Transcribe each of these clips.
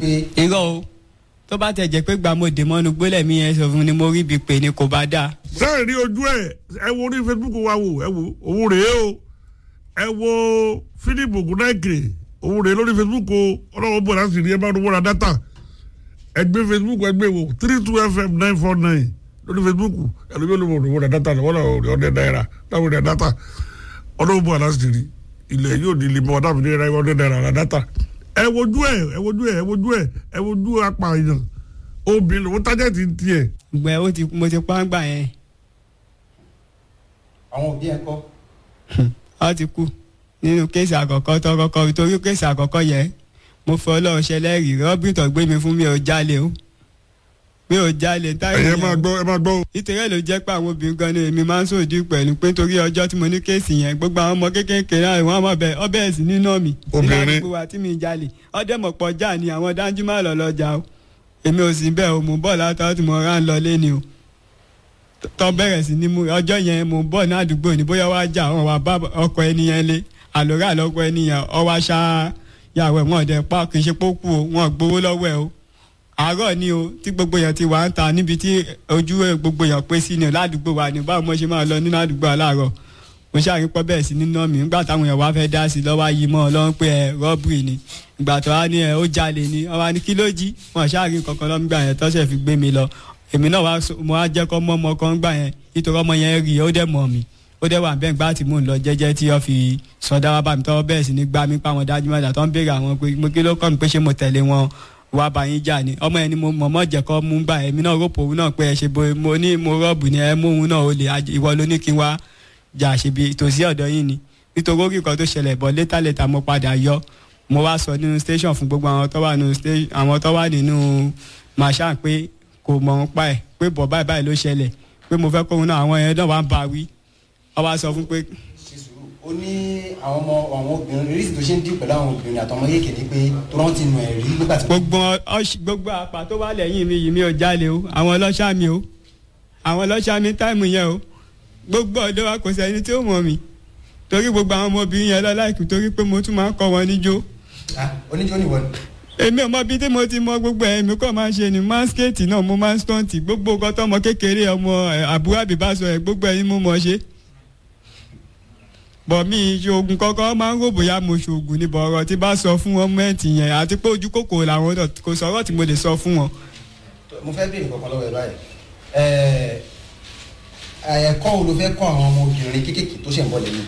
pé irọ́ o tó bá tẹ̀ jẹ́ pé gbà mo dè mọ́nu gbólẹ̀ mi yẹn sọ fún ni mo rí ibi pè ní kò bá dáa. sẹ́yìn rí ojú ẹ̀ ẹ wo orí facebook wa wò ẹ wo òun rèé o ẹ wo philip ogunnaike òun rèé lórí facebook o ọlọ́wọ́ bọ̀ láti rí ẹ bá rówó ra dátà ẹ gbé facebook ẹ gbé wo three two fm nine four nine lórí facebook ẹ lóbi olówó rówó ra dátà lọ́wọ́ náà rí ọdẹ náírà láwọn rí dátà ọlọ́wọ́ bọ̀ láti rí ilẹ̀ yóò di limọ̀ ọ̀dà mi ní ẹ̀rọ ọdẹ náírà ra dátà ẹ wojú ẹ ẹ wojú ẹ ẹ wojú ẹ ẹ wojú apààyàn obìnrin lòun tájẹ́tì tiẹ̀ gbẹ ó ti mo ti pa ń gbà yẹn àwọn òbí ẹ̀ kọ́ ó ti kú nínú kéèsì àkọ́kọ́ tó kọ́kọ́ torí kéèsì àkọ́kọ́ yẹn mo fọ ọlọ́run ṣẹlẹ́rìí rọ́bìn tó gbé mi fún mi ò jalè o mi ò jalè táyà ẹ̀yẹ máa gbọ́ ẹ máa gbọ́ o. nítorí ló jẹ́ pé àwọn obìnrin gan ni èmi máa ń sòdí pẹ̀lú pé torí ọjọ́ tí mo ní kéèsì yẹn gbogbo àwọn ọmọ kéékèèké náà wọ́n mọ̀ bẹ́ẹ̀ ọbẹ̀ ẹ̀sìn nínú mi Obìnrin. nígbà gbogbo wa tí mi jalè ọdẹ mọ̀ pọ̀ já ni àwọn dájú má lọ lọ́jà o èmi ò sí bẹ́ẹ̀ o mò ń bọ̀ látọ̀ tí mo rà ń lọ lé ni o tọ́ bẹ̀rẹ̀ sí ní mú ọjọ́ yẹn mò ń bọ̀ ní àdúgbò ní bóyá wàá jà wọn wà bá ọkọ ẹni yẹn lé àlòrà lọ́kọ ẹni yẹn ọwọ́ aṣá yàwó ẹ̀ wọ́n dẹ̀ pa kì í ṣe pókú o wọ́n gbowó lọ́wọ́ ẹ̀ o àárọ̀ ni o tí gbogbo èèyàn ti wà ń ta níbi tí ojú gbogbo èèyàn pé sí ni o ládùúgbò wa ni báwo mo ṣe máa lọ nínú àdúgbò aláàárọ̀ mo ṣàrí pọ́ bẹ́ẹ̀ sí nínú mi nígbà táwọn èèyàn wá fẹ́ dá sí lọ́wọ́ ayé mọ́ ọlọ́run pé ẹ rọ́bìrì ni ìgbà tó wá ní ẹ ó jalè ni ọba ní kí ló jí wọn ṣàrí kankan lọ́mgbà yẹn tọ́sẹ̀ fi gbé mi lọ èmi náà wá so- mo wá jẹ́ kọ́ mọ́ ọmọ kan gbà yẹn nítorí ọmọ yẹn rí i ó dẹ̀ mọ̀ mi ó dẹ̀ wà bẹ́ẹ̀ gbà tí mò ń lọ jẹ́jẹ́ tí wọ́n fi sọdá wá bá mi tọ́wọ́ bẹ́ẹ̀ sí ní gbá mi pa wọn dájú mọ́ta tó ń béèrè àwọn pé mo kí ló kọ́ mi pé ṣé mo tẹ̀lé wọn wá bá yín jà ni ọmọ yẹn ni mo mọ̀ mọ́ jẹ́ kọ́ mú gbà èmi náà rọ́pò òun náà pé ẹ ṣe bo mo ní mo rọ́ọ̀bù ni ẹ mú òun náà ó lè aj- ìwọ ló ní kí n wá jà ṣèbí tòsí ọ̀dọ̀ yín ni nítorí orí nǹkan tó ṣẹlẹ̀ bọ̀ létà létà mo padà yọ mo wá sọ nínú station fún gbogbo àwọn tó wà nínú station àwọn tó wà nínú màṣá pé kò mọ̀ ń pa ẹ̀ pé bọ̀ báyìí báyìí ló ṣẹlẹ̀ pé mo fẹ́ kóhun náà àwọn yẹn náà wà ń bá wí ọ wá sọ fún pé ṣe sùúrù ó ní àwọn ọmọ àwọn obìnrin rísì tó ṣe ń dì pẹ̀lú àwọn obìnrin àtọmọ yéèké ni pé tó rántí ti nù ẹ̀ rí nígbà tí. gbogbo ọṣ- gbogbo àpá tó wà lẹ́yìn mi yìí mi ò jalè o àwọn ọlọ́ṣà mi o àwọn ọlọ́ṣà mi táìmù yẹn o gbogbo ọ̀dọ́ wa kò sẹ́ni tí ó mọ̀ mi torí gbogbo àwọn ọmọbìnrin yẹn lọ láìkú torí pé mo tún máa ń kọ́ wọn níjó Ah, oníjó nìwọ ni. èmi ò mọ bí tí mo ti mọ gbogbo ẹ̀ èmi kọ́ máa ń ṣe ni máa ń skéètì náà mo máa ń stọ́ǹtì gbogbo nǹkan tọmọ kékeré ọmọ ẹ̀, àbúrò àbíbá sọ ẹ̀ gbogbo ẹ̀ ni mo mọ̀ ṣe bọ̀ mi ṣoògùn kọ́kọ́ máa ń rò bóyá mo ṣoògùn ní bọ̀ ọ̀rọ̀ tí bá sọ fún wọn mẹ́ǹtì yẹn àti pé ojú kòkòrò làwọn náà kò sọ̀rọ̀ tí mo lè sọ fún wọn. mo fẹ́ béèrè kankan lọ́wọ́ ẹ báyìí ẹ̀ẹ́ ẹ̀kọ́ wo ló fẹ́ kọ́ àwọn ọmọ obìnrin kéékèèké tó ṣẹ̀ ń bọ̀ lẹ́yìn.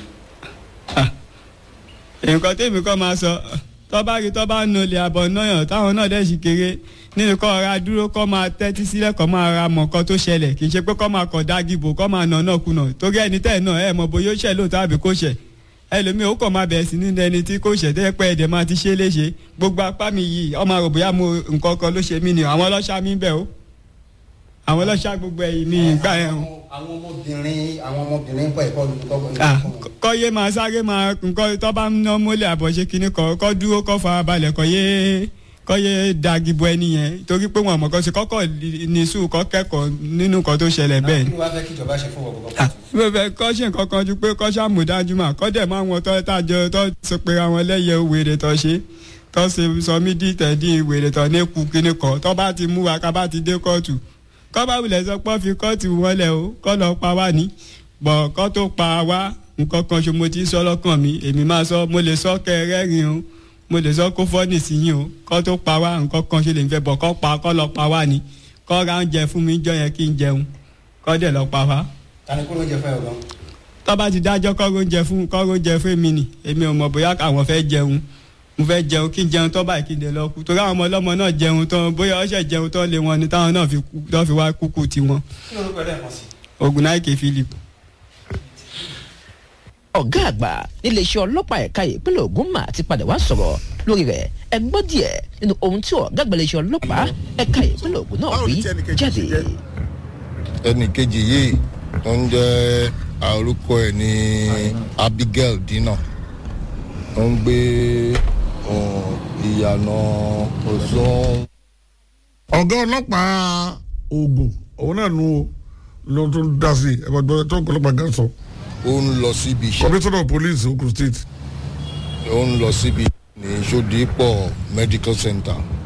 nǹkan tèmi kọ́ máa sọ tọ́ba rí tọ́ba ń nolè àbọ̀ náà táwọn náà dẹ̀ sì kéré nínú kọ́ ra dúró kọ́ máa tẹ́tí sílẹ̀ kọ́ máa ra mọ̀ nǹkan tó ṣẹlẹ̀ kì í ṣe pé kọ́ máa kọ̀ dágìbò kọ́ máa nà náà kùnà torí ẹni tẹ́ ẹ̀ náà ẹ̀ mọ̀ bóyá ó ṣẹ̀ lóòótọ́ àbí kò ṣẹ̀ ẹlòmíì ó kàn máa bẹ̀rẹ̀ sí nínú ẹni tí kò ṣẹ̀ tẹ́ pẹ́ ẹ̀dẹ̀ máa ti ṣe é léṣe gbogbo apá mi yìí ọmọ àrò bóyá mo nǹkan kan ló ṣe mí ni àwọn ọlọ́ṣà mi ń bẹ̀ o àwọn ọlọ́ṣà gbogbo ẹ̀yìn mi ìgbà yẹn o àwọn ọmọbìnrin àwọn ọmọbìnrin kọ́ ẹ̀kọ́ lu kọ́ Ah, kọ́ yé máa sáré máa nǹkan tó bá ń ná mọ́lẹ̀ àbọ̀ṣe kínní kọ́ kọ́ dúró kọ́ fara balẹ̀ kọ́ yé kọ́ yé dagibo ẹni yẹn torí pé wọn mọ̀ kọ́ sí kọ́kọ́ ní sùúrù kọ́ kẹ́kọ̀ọ́ nínú nǹkan tó ṣẹlẹ̀ bẹ́ẹ̀ kí ni. ló wá fẹ́ kí ìjọba ṣe fún ọ̀gbọ̀n Ah, mo fẹ́ kọ́ ṣe nǹkan kan ju pé kọ́ ṣàmùdájú mà kọ́ dẹ̀ máa wọn tọ́ tájọ tọ́ sọ pé àwọn lẹ́yẹ wèrè tọ́ ṣe tọ́ ṣe sọ mí dí tẹ̀dí wèrè tọ́ ní kú kínní kọ́ tọ́ bá ti mú wa ká bá ti dé kóòtù kọ́ bá wulẹ̀ sọ pé ó fi kóòtù wọlé o kọ́ lọ pa wá ní bọ̀ kọ́ tó pa wá nǹkan kan ṣe mo ti sọ lọ́kàn mi èmi máa sọ mo lè sọ kẹ́ ẹ rẹ́rìn o mo lè sọ kó fọ́ọ̀nì sí yín o kọ́ tó pa wá nǹkan kan ṣe lè fẹ́ bọ̀ kọ́ pa kọ́ lọ pa wá ní kọ́ ra oúnjẹ fún mi jọ yẹn kí n jẹun kọ́ dẹ̀ lọ pa wá tani kó ló ń jẹ fún ẹ ọ̀gán. tọ́ba ti dájọ́ kọ́rọ́ oúnjẹ fún kọ́rọ́ oúnjẹ fún mi ni èmi ò mọ̀ bóyá àwọn fẹ́ jẹun mo fẹ́ jẹun kí n jẹun tọ́ báyìí kí n lè lọ kú torí àwọn ọmọ ọlọ́mọ náà jẹun tán bóyá ọ̀ṣẹ̀ jẹun tán lé wọn ni táwọn náà fi kú tán fi wá kúkú tiwọn kí ló ń pẹ̀lú ẹ̀kan sí. Ògúnnáìkè Philip. ọ̀gá àgbà níléeṣẹ́ ọlọ́pàá ẹ̀ka ìpínlẹ̀ Ògùn mà ti padà wá sọ̀rọ̀ lórí rẹ̀ ẹ gbọ́ díẹ̀ nínú ohun tí ọ̀gá àgbà iléeṣẹ́ ọlọ́pàá ẹ̀ka ìpínlẹ̀ Ògùn náà wí jáde. ẹnì kejì yìí tó ń jẹ́ orúkọ ẹ̀ ní Abigail Dina tó ń gbé um, ìyànà Òṣùwọ̀n ọ̀gá ọlọ́pàá Ògùn òun náà nu o ló tún dá sí ẹ bá gbọ́ tó ọlọ́pàá gan sọ ó ń lọ síbi iṣẹ́ commissioner of police Ogun state ó ń lọ síbi ní Sódìpọ̀ medical center